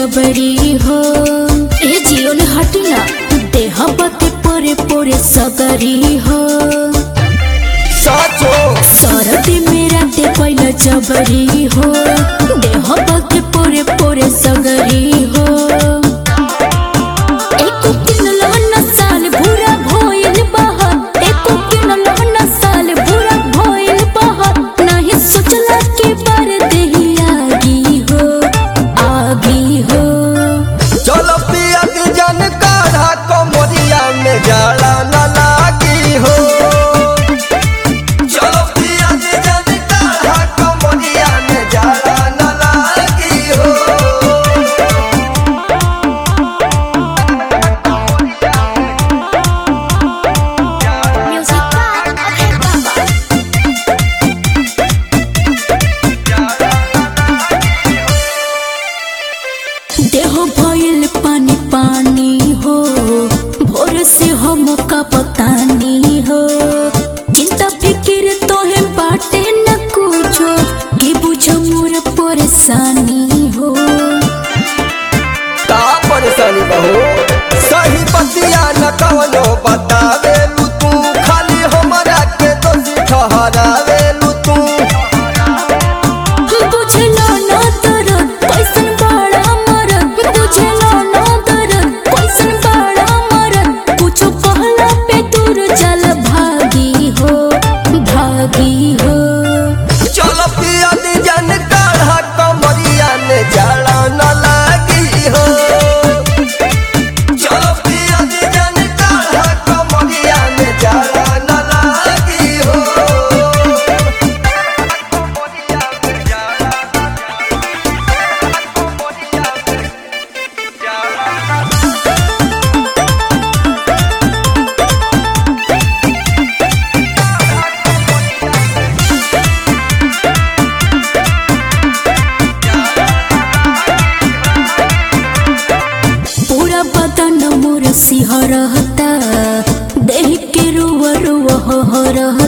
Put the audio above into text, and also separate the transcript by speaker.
Speaker 1: जबरी हो ए जियो ने हटिना देह बते पोरे पोरे सगरी हो
Speaker 2: साचो
Speaker 1: सरदी मेरा ते पहिला जबरी हो देह बते पोरे पोरे सगरी हो एको किनलो न साल भूरा भोइल बहत एको किनलो न साल भूरा भोइल बहत नाही सोचला के बार देही आगी हो आगी हो
Speaker 2: चलो पिया के जन काढ़ा कमरिया में जाला न लागी हो चलो पिया के जन काढ़ा कमरिया में जाला न लागी हो
Speaker 1: म्यूजिक बाय अभय बाबा देह भइल पानी पानी हो भोर से हम का पतानी हो चिंता फिकिर तोहे बाटे न कुछो के बुझ मोर परेशानी हो
Speaker 2: का परेशानी बहो सही बतिया न कवनो बतावे लू तू खाली हमरा के दोषी ठहरावे लू तू
Speaker 1: बुझलो न दरद कैसन बड़ा मरद बुझलो न दरद कैसन बड़ा मरद कुछो कहला पे दूर चल भागी हो भागी हो
Speaker 2: चलो पिया दी जन काढ़ा कमरिया ने जाला न लागी हो चलो पिया दी जन काढ़ा कमरिया ने जाला न लागी हो
Speaker 1: पूरा बदन मोर सिहरता देह के रुआ रुआ हो रहता